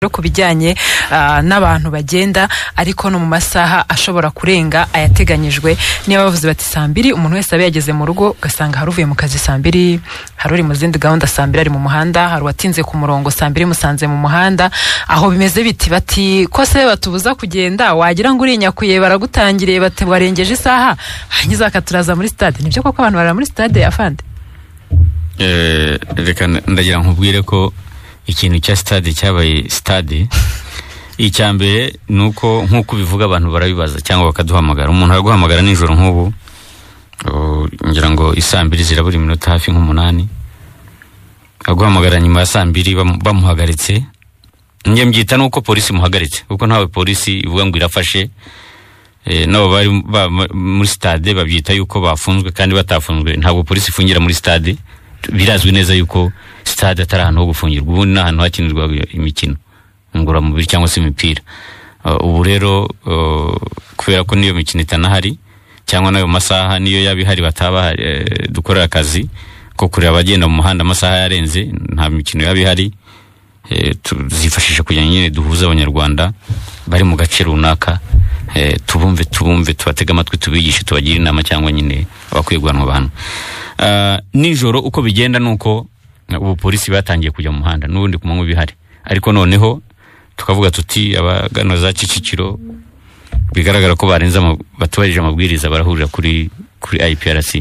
no ku bijyanye ah, n'abantu bagenda ariko no mu masaha ashobora kurenga ayateganyijwe niba bavuze bati saa mbiri umuntu wese abe yageze mu rugo ugasanga hari uvuye mu kazi saa mbiri hari uri mu zindi gahunda saa mbiri ari mu muhanda hari uwatinze ku murongo saa mbiri musanze mu muhanda aho bimeze biti bati ko se batubuza kugenda wagira ngo urinyakuye baragutangiriye bati warengeje isaha hangiza akaturaza muri stade nibyo koko abantu barara muri stade afande Eh, reka n- ndagira nkubwire ko ikintu cya stade cyabaye stade icya mbere ni uko nk'uko ubivuga abantu barabibaza cyangwa bakaduhamagara umuntu araguhamagara nijoro nk'ubu oh, ngira ngo isaa mbiri zirabura iminota hafi nk'umunani aguhamagara nyuma ya saa mbiri bamu- bamuhagaritse njye mbyita nuko polisi imuhagaritse kuko ntawe polisi ivuga ngo irafashe Eh, nabo bari ba- ma- muri stade babyita yuko bafunzwe kandi batafunzwe ntabwo polisi ifungira muri stade birazwi neza yuko stade atari ahantu ho gufungirwa ubundi ni ahantu hakinirwa imikino ngororamubiri cyangwa se imipira Eh, ubu rero eh, kubera ko niyo mikino itanahari cyangwa n'ayo masaha niyo yaba ihari bataba bahari, eh, dukorera akazi ko kureba abagenda mu muhanda amasaha yarenze nta mikino yaba ihari eh, tuzifashisha kugira ngo nyine duhuze abanyarwanda bari mu gace runaka eh, tubumve tubumve tubatege amatwi tubigishe tubagire inama cyangwa nyine abakwiye guhanwa abantu Ah, nijoro uko bigenda ni uko ubu polisi batangiye kujya mu muhanda n'ubundi ku manywa bihari ariko noneho tukavuga tuti abagana za kicukiro bigaragara ko barenze ama- batubahirije amabwiriza barahurira kuri kuri IPRC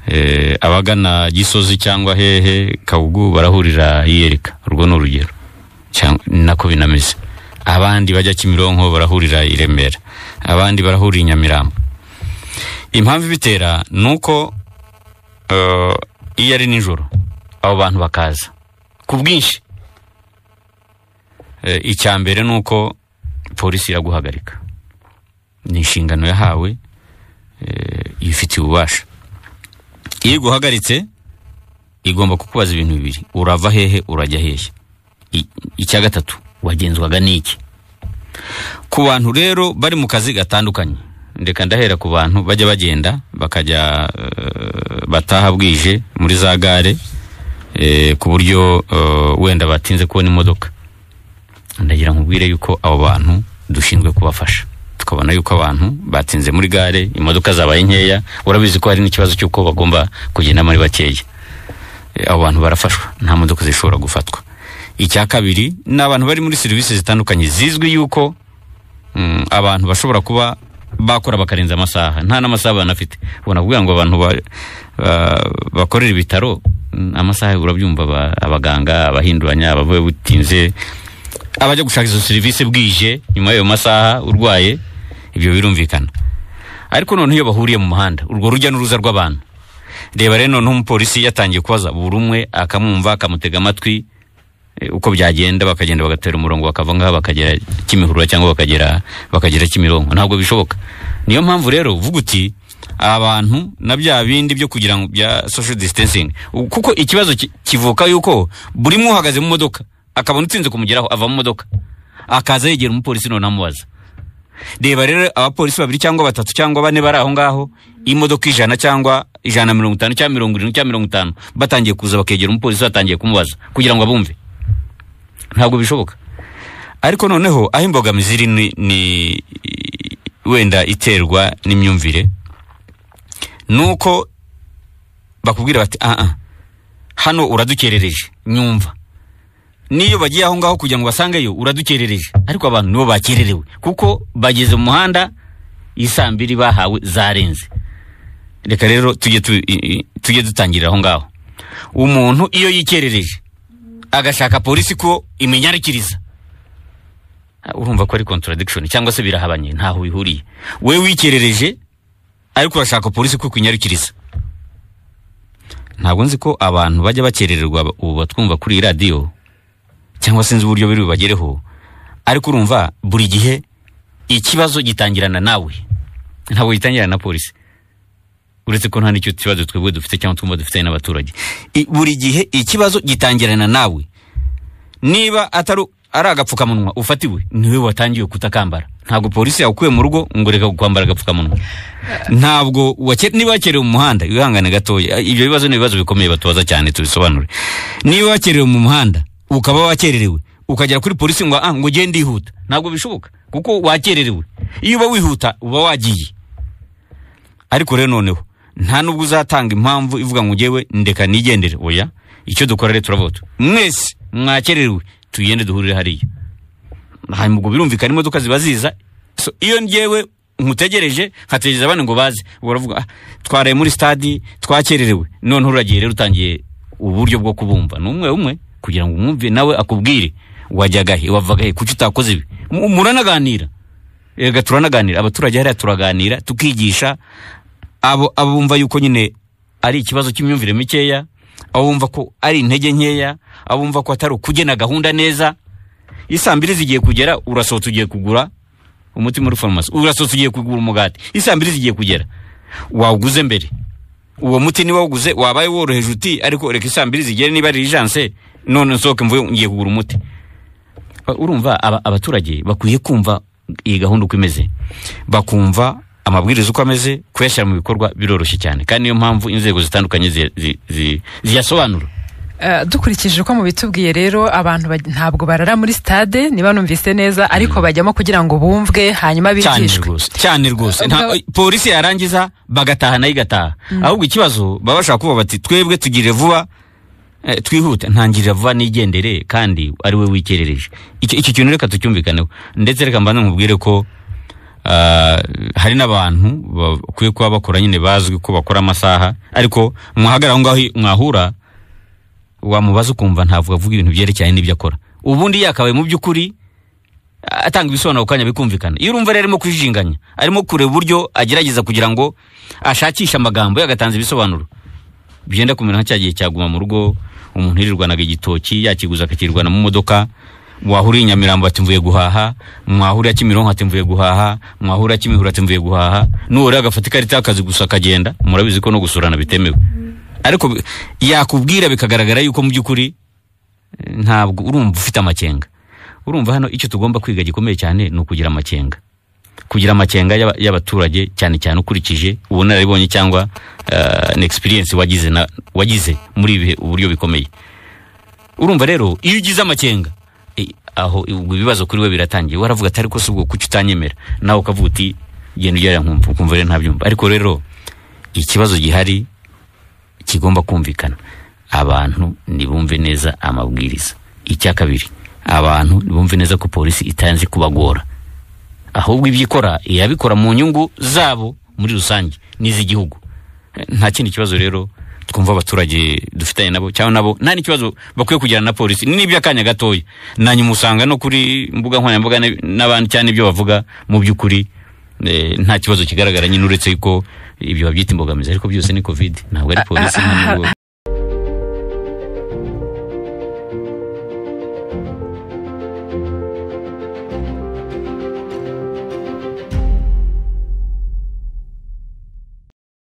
eh, abagana gisozi cyangwa hehe kabugu barahurira yiyereka urwo ni urugero cyangwa ni nako binameze abandi bajya kimironko barahurira i remera abandi barahurira i nyamirambo impamvu ibitera ni uko eh, iyo ari nijoro abo bantu bakaza ku bwinshi Eh, icya mbere ni uko polisi iraguhagarika ni inshingano yahawe eh, ibifitiye ububasha iyo iguhagaritse igomba kukubaza ibintu bibiri urava hehe urajya hehe I- icya gatatu wagenzwaga n'iki ku bantu rero bari mu kazi gatandukanye reka ndahera ku bantu bajya bagenda bakajya eh, bataha bwije muri za gare eh, ku buryo eh, wenda batinze kubona imodoka ndagira nkubwire yuko abo bantu dushinzwe kubafasha tukabona yuko abantu batinze muri gare imodoka zabaye nkeya urabizi ko hari n'ikibazo cy'uko bagomba kugendamo ari bakeya E, abo bantu barafashwa nta modoka zishobora gufatwa icya kabiri ni abantu bari muri serivisi zitandukanye zizwi yuko mm, abantu bashobora kuba bakora bakarenza amasaha nta n'amasaha banafite ubona kuvuga ngo abantu ba- ba- bakorera ibitaro mm, amasaha urabyumva aba- abaganga abahinduranya abavuye butinze abajya gushaka izo serivisi bwije nyuma y'ayo masaha urwaye ibyo birumvikana ariko noneho iyo bahuriye mu muhanda urwo rujya n'uruza rw'abantu reba rero noneho umupolisi yatangiye kubaza buri umwe akamwumva akamutega amatwi eh, uko byagenda bakagenda bagatera umurongo bakava ngaha bakagera kimihurura cyangwa bakagera bakagera kimironko ntabwo bishoboka niyo mpamvu rero uvuga uti abantu na bya bindi byo kugira ngo bya social distancing U- kuko ikibazo ki- kivuka yuko buri mwe uhagaze mu modoka akabona utsinze kumugeraho ava mu modoka akaza yegera umupolisi none amubaza reba rero abapolisi babiri cyangwa batatu cyangwa bane bari aho ngaho imodoka ijana cyangwa ijana na mirongo itanu cyangwa mirongo irindwi cyangwa mirongo itanu batangiye kuza bakegera umupolisi batangiye kumubaza kugira ngo abumve ntabwo bishoboka ariko noneho aho imbogamizi iri ni, ni wenda iterwa n'imyumvire nuko bakubwira bati aa hano uradukerereje nyumva n'iyo bagiye aho ngaho kugira ngo basangeyo uradukerereje ariko abantu nibo bakererewe kuko bageze mu muhanda isaa mbiri bahawe zarenze reka rero tujye tu- i- i- tujye dutangirira aho ngaho umuntu iyo yikerereje agashaka polisi ko imenyarikiriza Ah, urumva ko ari contradiction cyangwa se birahabanye ntaho bihuriye we wikerereje ariko urashaka polisi ko ikunyarikiriza ntabwo nzi ko abantu bajya bakerererwa ba- ubu batwumva kuri iyi radiyo cyangwa sinzi uburyo biri bubagereho ariko urumva buri gihe ikibazo gitangirana nawe ntabwo gitangirana na polisi uretse ko nta n'icyo kibazo twebwe dufite cyangwa twumva dufitanye n'abaturage I- buri gihe ikibazo gitangirana nawe niba atari ari agapfukamunwa ufatiwe niwe watangiye kutakambara ntabwo polisi yakuye mu rugo ngo reka kwambara agapfukamunwa ntabwo wake- niba wakerewe mu muhanda wihangane gatoya ibyo bibazo ni ibibazo bikomeye batubaza cyane tubisobanure niba wakerewe mu muhanda ukaba wakererewe ukagera kuri polisi ngo ah ngo ugende yihuta ntabwo bishoboka kuko wakererewe iyo uba wihuta uba wagiye ariko rero noneho nta nubwo uzatanga impamvu ivuga ngo ngewe ndeka nigendere oya icyo dukora rero turavuga tu mwese mwakererewe tugende duhurire hariya hanyuma ubwo birumvikana imodoka ziba ziza So, iyo ngewe nkutegereje nkategereza abandi ngo baze ubwo uravuga ah, twaraye muri stadi twakererewe noneho uragiye rero utangiye uburyo bwo kubumva ni umwe umwe kugira ngo umwumve nawe akubwire wajyaga he wavaga he kuki utakoze ibi Mu- muranaganira erega turanaganira abaturage hariya turaganira tukigisha abo abo bumva yuko nyine ari ikibazo cy'imyumvire mikeya abo bumva ko ari intege nkeya abo bumva ko atari ukugena gahunda neza isaa mbiri zigiye kugera urasohotse ugiye kugura umuti muri farumasi urasohotse ugiye kugura umugati isaa mbiri zigiye kugera wawuguze mbere uwo muti niba wawuguze wabaye woroheje uti ariko reka isaa mbiri zigere niba ari ijanse none nsohoke mvuye ngiye kugura umuti Ba- urumva aba- abaturage bakwiye kumva iyi gahunda uko imeze bakumva amabwiriza uko ameze kuyashyira mu bikorwa biroroshye cyane kandi niyo mpamvu inzego zitandukanye zi- zi- zi- ziyasobanura Eh, dukurikije uko mubitubwiye rero abantu ba- ntabwo barara muri stade niba numvise neza ariko bajyamo kugira ngo bumvwe hanyuma cyane bigishwe rwose cyane rwose Ubwo- Nta- polisi yarangiza bagataha nayo igataha ahubwo ikibazo baba bashaka kuvuga bati twebwe tugire vuba eh, twihute ntangirira vuba nigendere kandi ari we wikerereje Icyo- iki kintu reka tucyumvikaneho ndetse reka mbanze nkubwire ko ah, hari n'abantu bakwiye kuba bakora nyine bazwi ko bakora amasaha ariko mwahagarara aho ngaho mwahura wamubaza ukumva ntavuga avuga ibintu byerekeranye n'ibyo akora ubundi yakabaye mu by'ukuri atanga ibisobanuro kanya bikumvikana iyo urumva rero arimo kujijinganya arimo kureba uburyo agerageza kugira ngo ashakishe amagambo yagatanze ibisobanuro byenda kumera nka cya gihe cyaguma mu rugo umuntu yirirwanaga igitoki yakiguza akakirwana mu modoka mwahuriye i nyamirambo ati mvuye guhaha mwahuriye kimironko ati mvuye guhaha mwahuriye kimihura ati mvuye guhaha nuwo rero agafata ikarita y'akazi gusa akagenda murabizi ko no gusurana bitemewe ariko bi- yakubwira bikagaragara yuko mu by'ukuri eh, ntabwo urumva ufite amakenga urumva hano icyo tugomba kwiga gikomeye cyane ni ukugira amakenga kugira amakenga y'aba- y'abaturage cyane cyane ukurikije ubunararibonye cyangwa eh, na experience wagize na- wagize muri ibi bihe uburyo bikomeye urumva rero iyo ugize amakenga eh, aho ubwo ibibazo kuri we biratangiye waravuga ati ariko si ubwo kuki utanyemera nawe ukavuga uti genda ujya hariya nkumva ukumva rero ntabyumva ariko rero ikibazo gihari kigomba kumvikana abantu nibumve neza amabwiriza icya kabiri abantu nibumve neza ko polisi itanze kubagora ahubwo ibyo ikora irabikora mu nyungu zabo muri rusange n'iz'igihugu Eh, nta kindi kibazo rero twumva abaturage dufitanye nabo cyangwa nabo nta n'ikibazo bakwiye kugirana na polisi ni iby'akanya gatoya na nyuma usanga no kuri mbuga nkoranyambaga n'ab- n'abandi cyane ibyo bavuga mu by'ukuri eh, nta kibazo kigaragara nyine uretse ko ibyo babyita imbogamizi ariko byose ni covid ntabwo ari polisi nta n'ubwo-